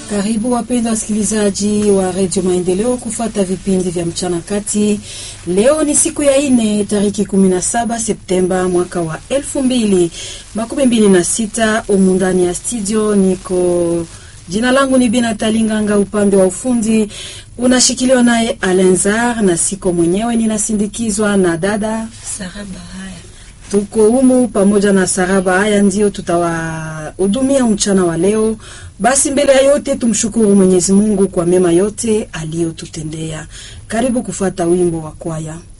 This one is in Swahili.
Karibu wapendwa wasikilizaji wa redio Maendeleo kufata vipindi vya mchana kati. Leo ni siku ya ine tariki 17 Septemba mwaka wa elfu mbili makumi mbili na sita. Umu ndani ya studio niko, jina langu ni Bina Talinganga, upande wa ufundi unashikiliwa naye Alenzar na siko mwenyewe, ninasindikizwa na dada Saraba haya tuko humu pamoja na Saraba. Haya ndio tutawahudumia mchana wa leo. Basi mbele ya yote tumshukuru Mwenyezi Mungu kwa mema yote aliyotutendea. Karibu kufuata wimbo wa kwaya.